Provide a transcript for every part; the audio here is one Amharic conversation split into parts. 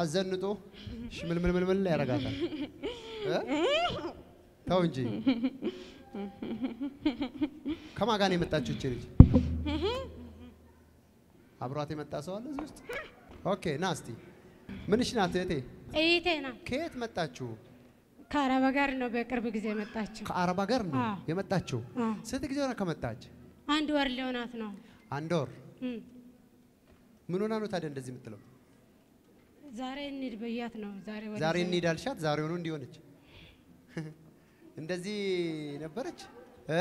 አዘንጦ ሽምልምልምልምል ያደርጋታል። እ? ተው እንጂ ከማን ጋር ነው የመጣችው እቺ ልጅ? አብሯት የመጣ ሰው አለ እዚህ ውስጥ? ኦኬ ና እስቲ ምንሽ ናት እህቴ? እይቴ ናት። ከየት መጣችሁ? ከአረብ ጋር ነው በቅርብ ጊዜ የመጣችው። ከአረብ ሀገር ነው አዎ። የመጣችው። አዎ። ስንት ጊዜ ሆነ ከመጣች? አንድ ወር ሊሆናት ነው። አንድ ወር። እም። ምን ሆና ነው ታዲያ እንደዚህ የምትለው? ዛሬ እንሂድ ብያት ነው። ዛሬ ወደ ዛሬ እንሂድ አልሻት፣ ዛሬ ሆኖ እንዲሆነች እንደዚህ ነበረች እ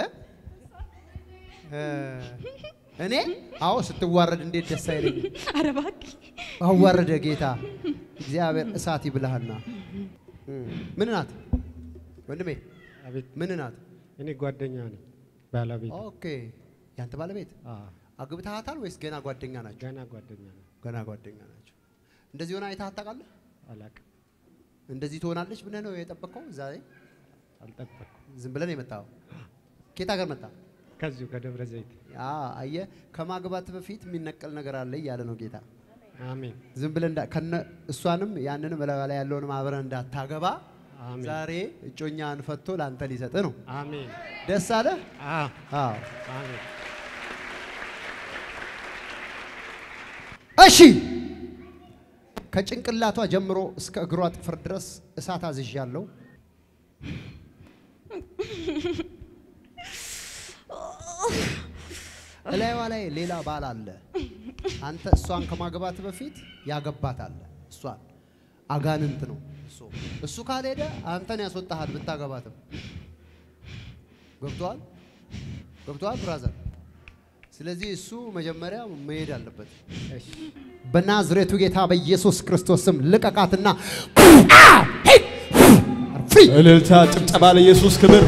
እ እኔ አዎ ስትዋረድ እንዴት ደስ አይለኝ። ኧረ እባክህ አዋረደ ጌታ እግዚአብሔር እሳት ይብልሃልና። እም። ምን ናት ወንድሜ? አቤት ምን ናት? እኔ ጓደኛ ነኝ ባለቤት ኦኬ ያንተ ባለቤት አዎ፣ አግብተሃታል ወይስ ገና ጓደኛ ናቸው? ገና ጓደኛ ነኝ ገና ጓደኛ ናቸው። እንደዚህ ሆና አይተሃት ታውቃለህ? አላቅም እንደዚህ ትሆናለች ብለህ ነው የጠበቅከው? ዛሬ አልጠበቅኩም ዝም ብለን የመጣው ኬት ሀገር መጣ? ከዚሁ ከደብረ ዘይት አየህ፣ ከማግባት በፊት የሚነቀል ነገር አለ እያለ ነው ጌታ። አሜን ዝም ብለህ እንዳ- ከነ እሷንም ያንንም በላዩ ላይ ያለውን አብረህ እንዳታገባ አሜን ዛሬ እጮኛን ፈቶ ለአንተ ሊሰጥ ነው። አሜን ደስ አለ? አዎ አዎ። አሜን እሺ ከጭንቅላቷ ጀምሮ እስከ እግሯ ጥፍር ድረስ እሳት አዝዣለሁ። እላይዋ ላይ ሌላ ባል አለ። አንተ እሷን ከማግባት በፊት ያገባት አለ። እሷን አጋንንት ነው እሱ። እሱ ካልሄደ አንተን ያስወጣሃል ብታገባትም። ገብቶሃል? ገብቶሃል ብራዘር? ስለዚህ እሱ መጀመሪያ መሄድ አለበት። እሺ በናዝሬቱ ጌታ በኢየሱስ ክርስቶስ ስም ልቀቃትና ፍሪ እልልታ፣ ጭብጨባ ለኢየሱስ ክብር።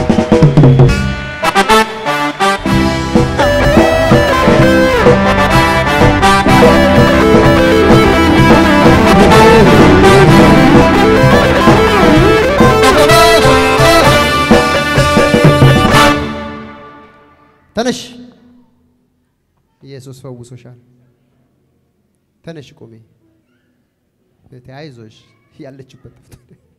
ተነሽ። ኢየሱስ ፈውሶሻል። ተነሽ ቁሚ። እህቴ አይዞሽ፣ ያለችበት ጠፍቶ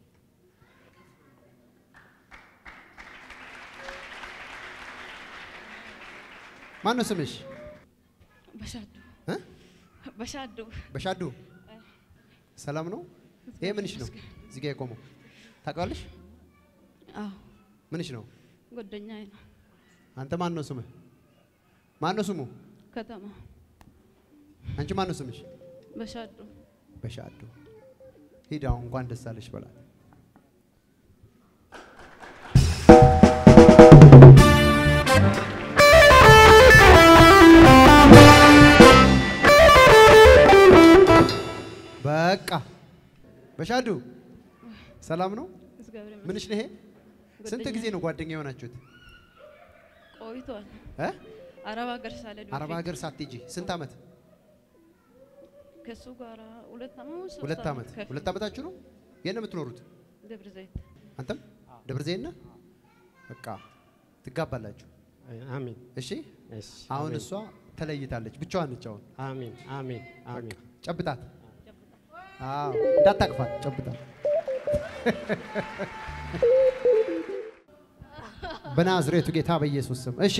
ማን ነው ስምሽ? በሻዱ እ? በሻዱ በሻዱ ሰላም ነው? ይሄ ምንሽ ነው? እዚህ ጋ የቆመው ታውቃለሽ? አዎ ምንሽ ነው? ጓደኛዬ ነው። አንተ ማን ነው ስምህ? ማን ነው ስሙ? ከተማ አንቺ ማን ነው ስምሽ? በሻዱ በሻዱ ሂድ አሁን እንኳን ደስ አለሽ በላት። በቃ በሻዱ ሰላም ነው? እግዚአብሔር ይመስገን። ምንሽ ነው ይሄ? ስንት ጓደኛዬ ጊዜ ነው ጓደኛ የሆናችሁት? ቆይቷል። እ? አረብ ሀገር ሳልሄድ አረብ በፊት ሀገር ሳትሄጂ ስንት ዓመት? ከሱ ጋር ሁለት ዓመት ሶስት ሁለት ዓመት። ከፊት ሁለት ዓመታችሁ ነው? የት ነው የምትኖሩት? ደብረ ዘይት አንተም ደብረ ዘይት ነህ? በቃ ትጋባላችሁ። አሜን እሺ እሺ አሁን አሜን። እሷ ተለይታለች፣ ብቻዋን ነች አሁን። አሜን አሜን አሜን ጨብጣት። አዎ እንዳታቅፋት፣ ጨብጣት። በናዝሬቱ ጌታ በኢየሱስ ስም እሺ፣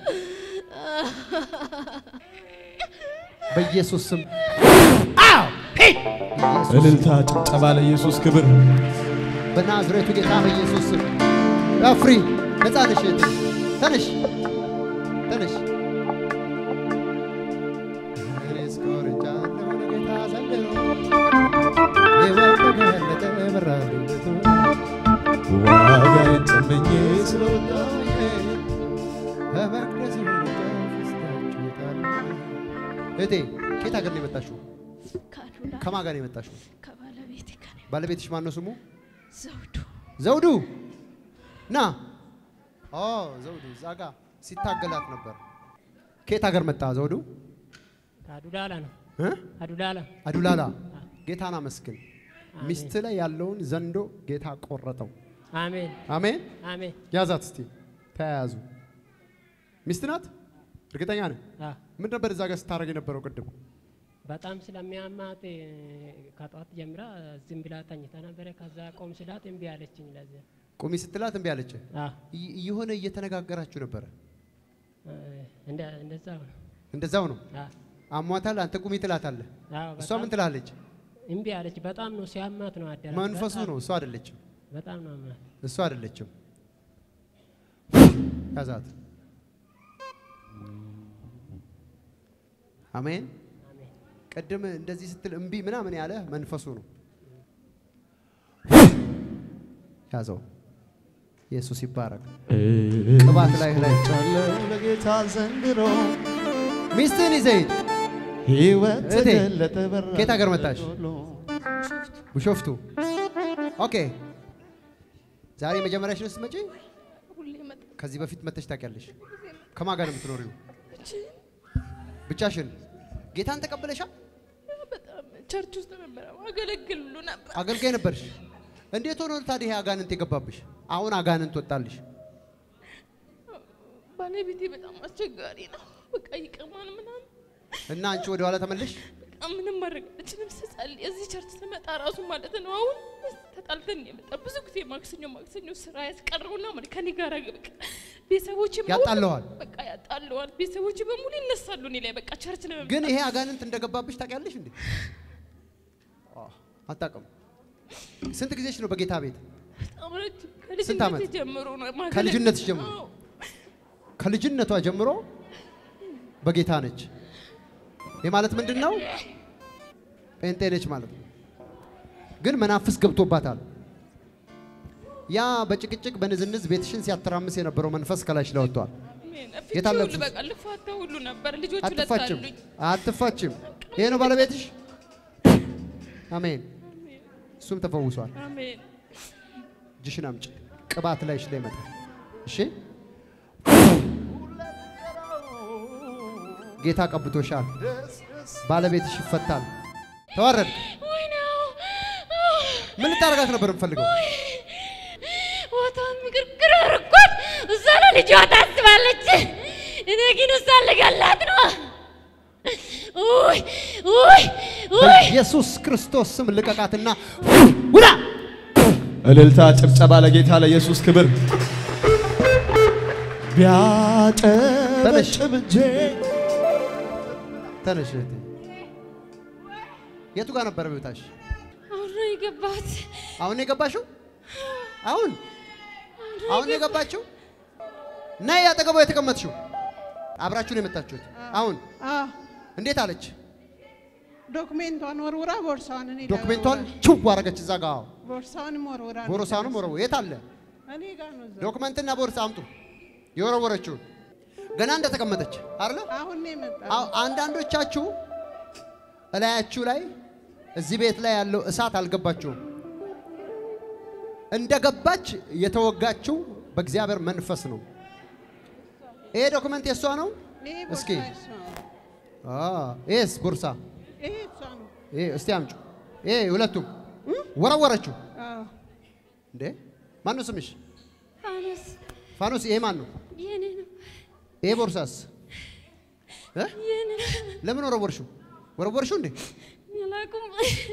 በኢየሱስ ስም አዎ፣ ሂድ! ኢየሱስ እልልታ፣ ጭብጨባ ለኢየሱስ ክብር። በናዝሬቱ ጌታ በኢየሱስ ስም አፍሪ። ነፃ ነሽ እህቴ። ተነሽ ተነሽ። እኔስ ኮርቻለሁ ጌታ ዘንድሮ ሕይወት ተገለጠ በራልኝነቱ ዋጋዬን ጨምኜ ስለወጣሁ በመቅደስ ፍስታችሁታል። እህቴ ከየት ሀገር ነው የመጣሽው? ከአዱላ ከማን ጋር ነው የመጣሽው? ከባለቤቴ ጋር ባለቤትሽ ማን ነው ስሙ? ዘውዱ ዘውዱ ና። ኦ ዘውዱ እዛ ጋ ሲታገላት ነበር። ከየት ሀገር መጣ ዘውዱ? አዱላላ ነው። እ? አዱላላ አዱላላ። ጌታን አመስግን። ሚስት ላይ ያለውን ዘንዶ ጌታ ቆረጠው። አሜን አሜን። አሜን። ያዛት እስቲ ተያያዙ። ሚስት ናት? እርግጠኛ ነህ? አ ምን ነበር እዛ ጋር ስታደርግ የነበረው ቅድም? በጣም ስለሚያማት እ፣ ከጠዋት ጀምራ ዝም ብላ ተኝታ ነበረ። ከዛ ቆም ስላት እምቢ አለችኝ። ለዚያ ቁሚ ስትላት እምቢ አለች። አ፣ ይ- የሆነ እየተነጋገራችሁ ነበረ። እ፣ እንደ- እንደዛው ነው። እንደዛው ነው። አ፣ አሟታል። አንተ ቁሚ ትላታለህ። አዎ፣ እሷ በጣም ምን ትላለች? እምቢ አለች። በጣም ነው ሲያማት ነው አደረ። መንፈሱ በጣም- ነው። እሷ አይደለችም። በጣም ነው አማት። እሷ አይደለችም። ያዛት። አሜን። አሜን። ቅድም እንደዚህ ስትል እምቢ ምናምን ያለ መንፈሱ ነው። ያዘው። ኢየሱስ ይባረክ። ቅባት ላይ ላይ ጫለው ለጌታ ዘንድሮ ሚስትህን ይዘህ ሂድ። ሕይወት እህቴ፣ ተገለጠ በራ ከየት ሀገር መጣሽ? ቢሾፍቱ። ኦኬ። ዛሬ መጀመሪያሽ ነው ስትመጪ? ሁሌ መጣ ከዚህ በፊት መተሽ ታውቂያለሽ? ከማን ጋር ነው የምትኖሪው? ብቻሽን? ጌታን ተቀበለሻል? በጣም ቸርች ውስጥ ነበረ አገለግል ሁሉ ነበር። አገልጋይ ነበርሽ። እንዴት ሆኖ ታዲያ ይሄ አጋንንት የገባብሽ? አሁን አጋንንት ወጣልሽ። ባለቤቴ በጣም አስቸጋሪ ነው። በቃ ይቀማል ምናምን እና አንቺ ወደ ኋላ ተመለሽ። በቃ ምንም ማድረግ አልችልም። ስጸልይ እዚህ ቸርች ስመጣ ራሱ ማለት ነው አሁን ተጣልተን የመጣ ብዙ ጊዜ ማክሰኞ ማክሰኞ ስራ ያስቀረውና ማለት ከኔ ጋር በቃ ቤተሰቦች ያጣለዋል። በቃ ያጣለዋል። ቤተሰቦች በሙሉ ይነሳሉ እኔ ላይ በቃ ቸርች ለመምጣት ግን ይሄ አጋንንት እንደገባብሽ ታውቂያለሽ እንዴ? አዎ፣ አታውቅም። ስንት ጊዜሽ ነው በጌታ ቤት? በጣም ረጅም ስንት ዓመት? ከልጅነቴ ጀምሮ ነው ማገለግል። ከልጅነትሽ ጀምሮ? አዎ። ከልጅነቷ ጀምሮ በጌታ ነች። ይህ ማለት ምንድን ነው? ጴንጤ ነች ማለት ነው። ግን መናፍስ ገብቶባታል። ያ በጭቅጭቅ በንዝንዝ ቤትሽን ሲያተራምስ የነበረው መንፈስ ከላሽ ላይ ወጥቷል። አሜን። የት ፍቺ አለ ሁሉ እሱ? በቃ ልፋታ ሁሉ ነበር። ልጆች ሁለት አትፋችም፣ አሉኝ። አትፋችም። ይሄ ነው ባለቤትሽ። አሜን። እሱም ተፈውሷል። አሜን። እጅሽን አምጪ። ቅባት ላይሽ ላይ ይመጣል። እሺ፣ ጌታ ቀብቶሻል። ባለቤትሽ ይፈታል። ተዋረድ። ምን ልታረጋት ነበር የምፈልገው? ቦታውን ምግርግር አርኳት። እሷ ለልጇ ታስባለች። እኔ ግን እሷን ልገላት ነው። ውይ ውይ ውይ በኢየሱስ ክርስቶስ ስም ልቀቃትና ውዳ። እልልታ፣ ጭብጨባ ለጌታ ለኢየሱስ ክብር። ቢያጨበጭብ እጄ ተነሽ እህቴ። የቱ ጋር ነበር ቤታሽ? አሁን ነው የገባት። አሁን ነው የገባሽው? አሁን አሁን ነው የገባችው? ነይ አጠገቧ የተቀመጥሽው። አብራችሁ ነው የመጣችሁት? አሁን አዎ እንዴት አለች? ዶክሜንቷን ወርውራ ቦርሳዋን እኔ ጋር ዶክሜንቷን ወርውራ። ችው አረገች እዛ ጋ። ቦርሳዋንም ወርውራ ነው ቦርሳውንም ወረወ። የት አለ? እኔ ጋር ነው እዛ። ዶክመንትና ቦርሳ አምጡ። የወረወረችውን ገና እንደተቀመጠች አይደለ? አሁን ነው የመጣ አዎ፣ አንዳንዶቻችሁ እላያችሁ ላይ እዚህ ቤት ላይ ያለው እሳት አልገባችሁም። እንደገባች የተወጋችው በእግዚአብሔር መንፈስ ነው። ይሄ ዶክመንት የእሷ ነው። ይሄ እስኪ ቦርሳ እሷ ነው። አ ይሄስ ቦርሳ ይሄ እሷ ነው። ይሄ እስቲ አምጩ። ይሄ ሁለቱም ወረወረችው። አዎ እንዴ ማን ነው ስምሽ? ፋኖስ ፋኖስ። ይሄ ማን ነው? የኔ ነው ይሄ ቦርሳስ እ? የኔ ነው። ለምን ወረወርሽው? ወረወርሽው እንዴ? አላውቅም።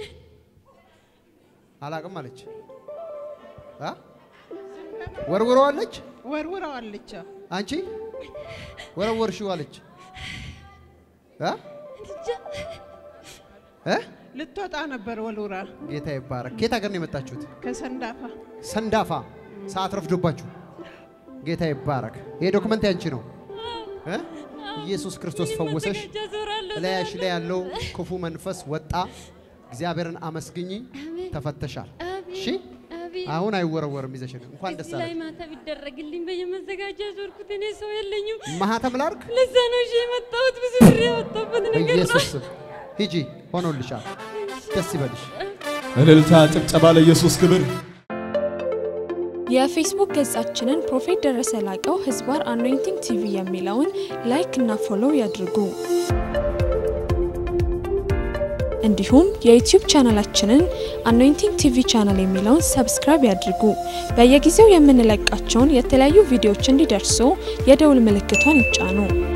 አላቅም አለች። አ ወርውረዋለች። ወርውራዋለች። አዎ። አንቺ ወረወርሽው አለች። አ እ ልትወጣ ነበር ወልውራ ጌታ ይባረክ። ከየት ሀገር ነው የመጣችሁት? ከሰንዳፋ ሰንዳፋ። ሰዓት ረፍዶባችሁ። ጌታ ይባረክ። ይሄ ዶክመንት ያንቺ ነው እ ኢየሱስ ክርስቶስ ፈወሰሽ። መዘጋጃ ዞራለሁ። እላያሽ ላይ ያለው ክፉ መንፈስ ወጣ። እግዚአብሔርን አመስግኝ። ተፈተሻል። እሺ አቤት አሁን አይወረወርም። ይዘሽ ነው። እንኳን ደስ እዚህ ላይ አለሽ። ማታ ቢደረግልኝ በየመዘጋጃ ዞርኩት። እኔ ሰው የለኝም። ማህተም ላርግ ለዛ ነው ይዤ የመጣሁት። ብዙ ብር ያወጣበት ነገር ነው። በኢየሱስ ስም ሂጂ። ሆኖልሻል። ደስ ይበልሽ። እልልታ፣ ጭብጨባ ለኢየሱስ ክብር። የፌስቡክ ገጻችንን ፕሮፌት ደረሰ ላቀው ህዝባር አኖይንቲንግ ቲቪ የሚለውን ላይክ እና ፎሎው ያድርጉ። እንዲሁም የዩቲዩብ ቻናላችንን አኖይንቲንግ ቲቪ ቻናል የሚለውን ሰብስክራይብ ያድርጉ። በየጊዜው የምንለቃቸውን የተለያዩ ቪዲዮዎች እንዲደርሱ የደውል ምልክቷን ይጫኑ።